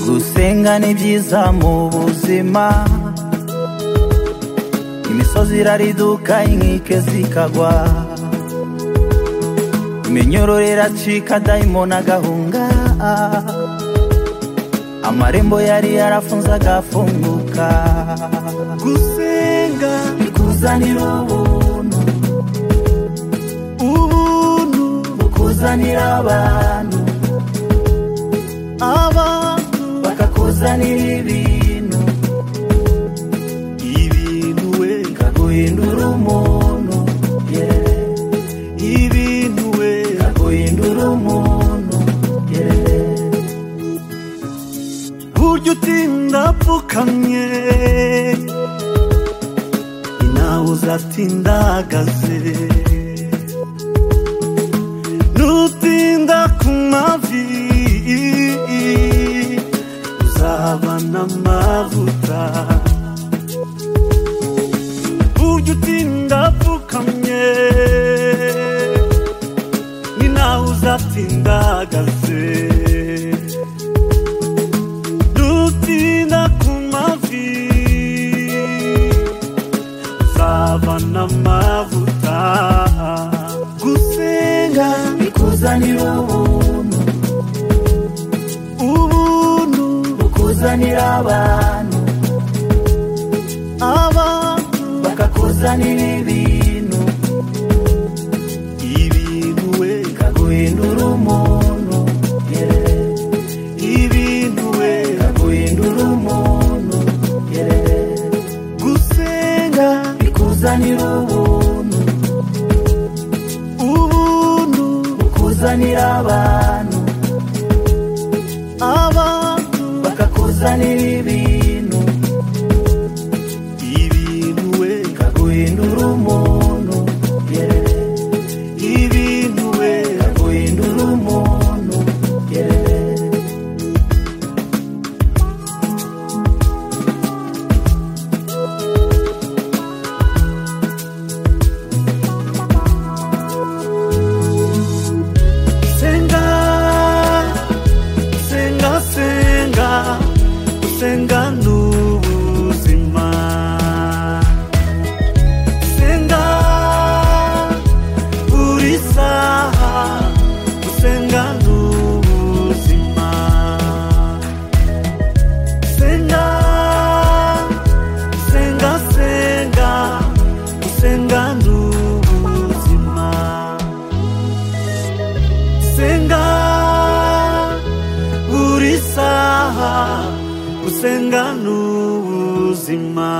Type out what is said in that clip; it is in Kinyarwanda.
gusenga ni byiza mu buzima imisozi irariduka inkike zikagwa iminyururu iracika dayimoni agahunga amarembo yari yarafunze agafunguka gusenga bikuzanira ubuntu ubuntu bukuzanira abantu abantu bakakuzanira ibintu ibintu we bikaguhindura umuntu yeah. ibintu we bikaguhindura umuntu yeah. burya utinda apfukamye nawe uzatinda ahagaze nutinda ku mavi uzaba n'amavuta burya utinda apfukamye ni nawe uzatinda ahagaze dutinda ku mavi zaba n'amavuta gusenga bikuzanira ubuntu ubuntu bukuzanira abantu abantu bakakuzanira ibintu ibintu we bikaguhindura umuntu yeah. ibintu we bikaguhindura umuntu yeah. gusenga bikuzanira ubuntu ubuntu bukuzanira abantu abantu bakakuzanira ibintu ibintu we bikaguhindura umuntu yeah. ibintu we bikaguhindura umuntu yeah. senga senga senga senga n'ubuzima senga buri saha senga n'ubuzima senga senga senga senga n'ubuzima senga buri saha usenga n'ubuzima